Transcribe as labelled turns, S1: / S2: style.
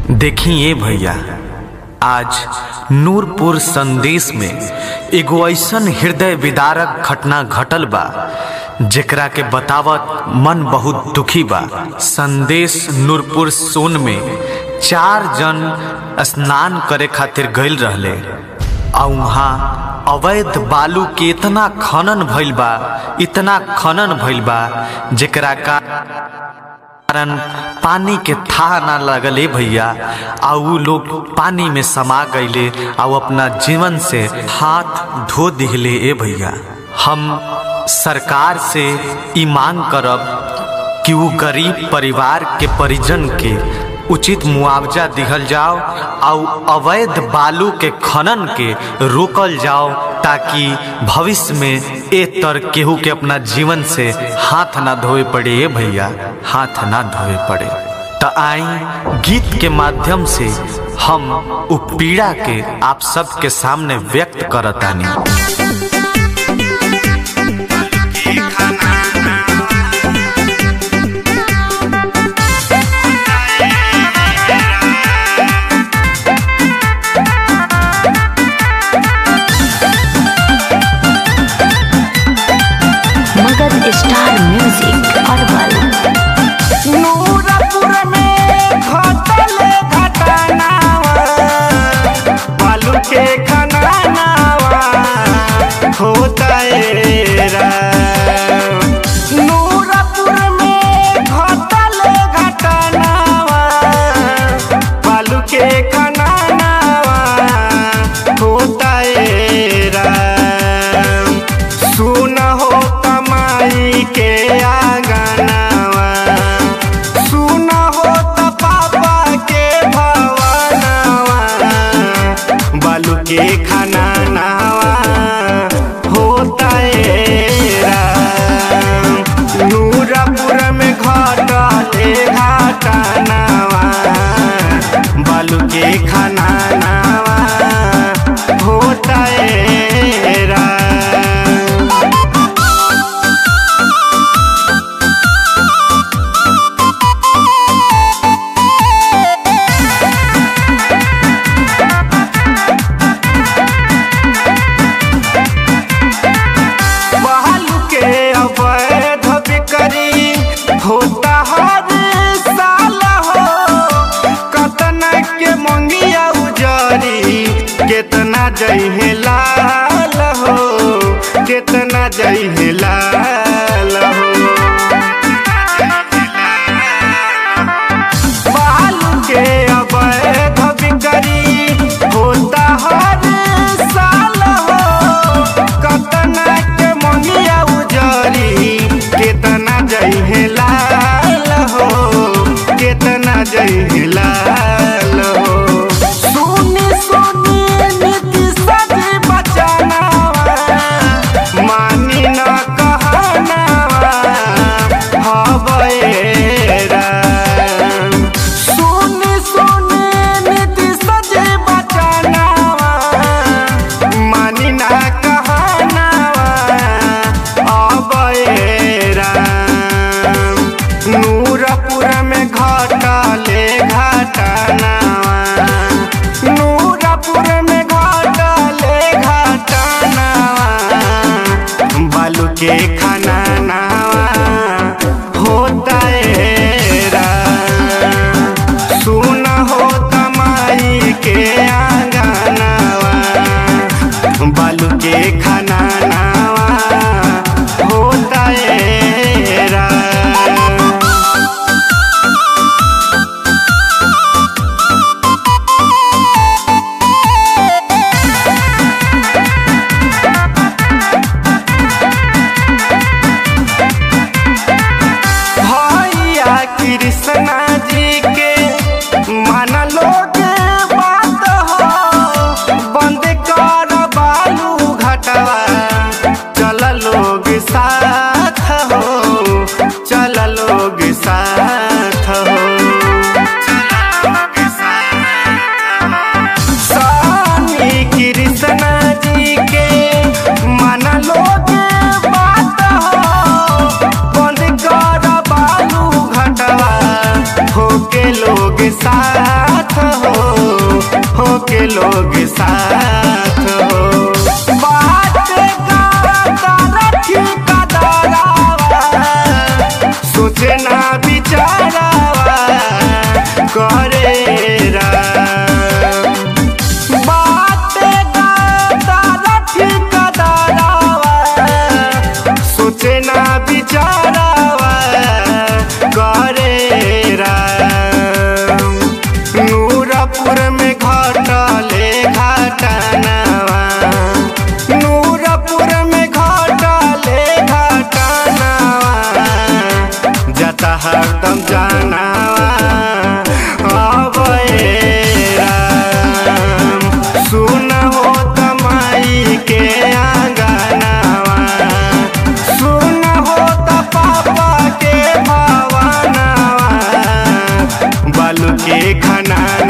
S1: देखिए भैया आज नूरपुर संदेश में एगो ऐसन हृदय विदारक घटना घटल बा जेकरा के बतावत मन बहुत दुखी बा संदेश नूरपुर सोन में चार जन स्नान करे खातिर गइल रहले आ वहाँ अवैध बालू के इतना खनन भइल बा इतना खनन भइल बा जेकरा का कारण पानी के था ना लगले भैया आ उ लोग पानी में समा गईले आ उ अपना जीवन से हाथ धो दिहले ए भैया हम सरकार से ई मांग करब कि उ गरीब परिवार के परिजन के उचित मुआवजा दिहल जाओ और अवैध बालू के खनन के रोकल जाओ ताकि भविष्य में ए तर केहू के अपना जीवन से हाथ ना धोए पड़े ए भैया हाथ ना धोए पड़े त आई गीत के माध्यम से हम उ पीड़ा के आप सबके सामने व्यक्त करतानी
S2: मगध स्टार म्यूजिक अरबल
S3: नूरपुर में घटल घटनावा बालू के खनानावा होता नूरपुर में घटल घटनावा बालू के खनानावा होता सुन हो कमाई के आंगनावा सुन हो त पापा के भवनावा बालू के खाना नावा होता नूरपुर में घटले घटनावा बालू के खाना नावा होता रा बालू के अवैध बिक्री होता हर साल हो कतना के मंगिया उजरी केतना जइहे लाल हो केतना जइहे लाल हो बालू के अवैध बिक्री होता हर साल हो कतना के मंगिया उजरी केतना जइहे लाल हो केतना जइहे लाल हो सुनी सुनी नीति सजी बचनावा मानी न कहनावा हवेरा सुनी सुनी नीति सजी बचनावा मानी न कहनावा अबेरा नूरपुर में घटले घटनावा नूरपुर में घटले घटनावा बालू के खाना नावा होता रा सुन हो कमाई के आंगनावा बालू के खाना नावा होता रा भैया कृष्णा जी के मन लोग बात हो बंद कर बालू घटवा चल लोग साथ हो चल लोग साथ हो स्वामी कृष्णा जी के मन लोग बात हो बंद कर बालू घटवा होके लोग साथ हो हो के लोग साथ हो बात का रखी का दरावा सोचे ना बिचारावा करे राम बात का रखी का दरावा सोचे ना बिचारावा करे राम नूरपुर में घटले घटनावा नूरपुर में घटले घटनावा जता हरदम जनावा अबे राम सुन हो तमाई के आंगनावा सुन हो त पापा के भावनावा बालू के खनाना